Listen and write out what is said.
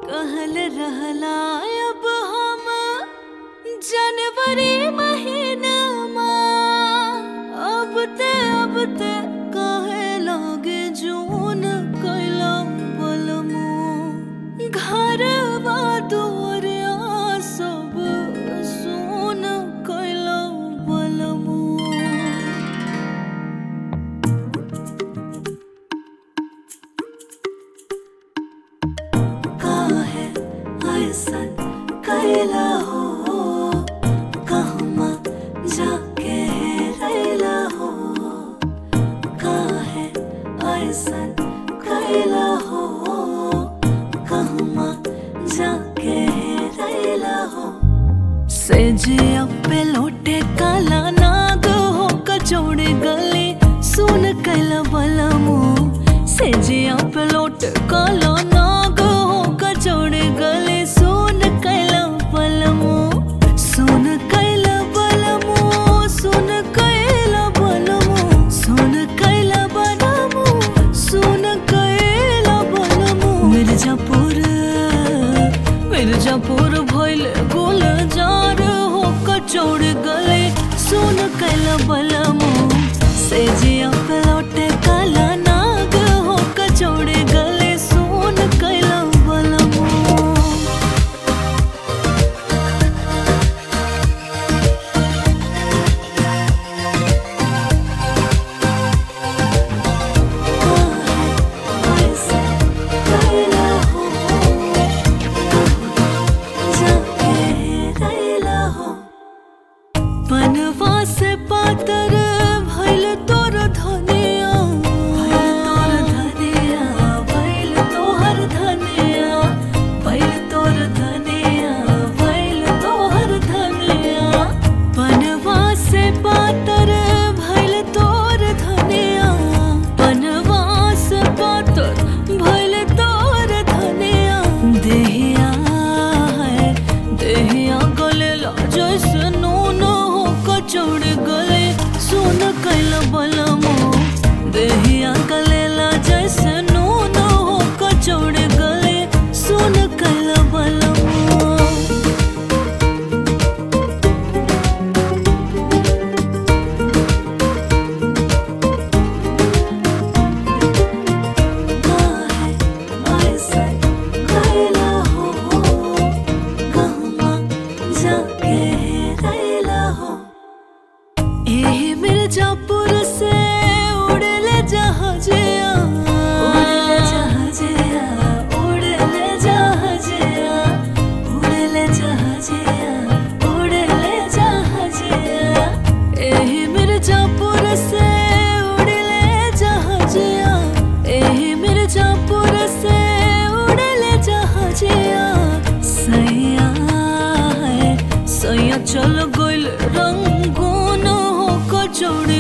कहल रहला अब हम जनवरी महीनामा अब ते अब ते कहे लगे जून कैला बलमो घरवा दुआरिया सब सुन कैला बलमो काहे ऐसन कैला हो कहमा जाके रैला हो काहे ऐसन कैला हो कहमा जाके रैला हो से जिया पे लोटे काला नाग हो कचौड़े गले सुन कैला बलमो से जिया पे लोटे काला नाग हो कचौड़े गले सुन कैला बलमो सुन कैला बलमो सुन कैला बलमो सुन कैला बलमो सुन कैला बलमो मिर्जापुर मिर्जापुर भइल गोल जार हो कचौड़ गले सुन कैला बलमो से जिया पे लौटे काला नाग हो कचौड़ गले सुन कैला बलमो बनवा से पातर भइल तोर धनिया भइल तोर धनिया भइल तोहर धनिया भइल तोर धनिया भइल तोहर धनिया बनवा से पातर भइल तोर धनिया बनवा से पातर भइल तोर धनिया देहिया है देहिया गले ला जैसे नून हो कचौड़ गले सुन कैल बलमो देहिया गले ला जैसे नून हो कचौड़ गले सुन कैल बलमो मिर्जापुर से उड़ले जहाजिया उड़ले जहाजिया उड़ले जहाजिया उड़ले जहाजिया उड़ले जहाजिया एही मिर्जापुर से उड़ले जहाजिया एही मिर्जापुर से उड़ले जहाजिया सैया है सैया चल गइल रंगून हो कचौड़ी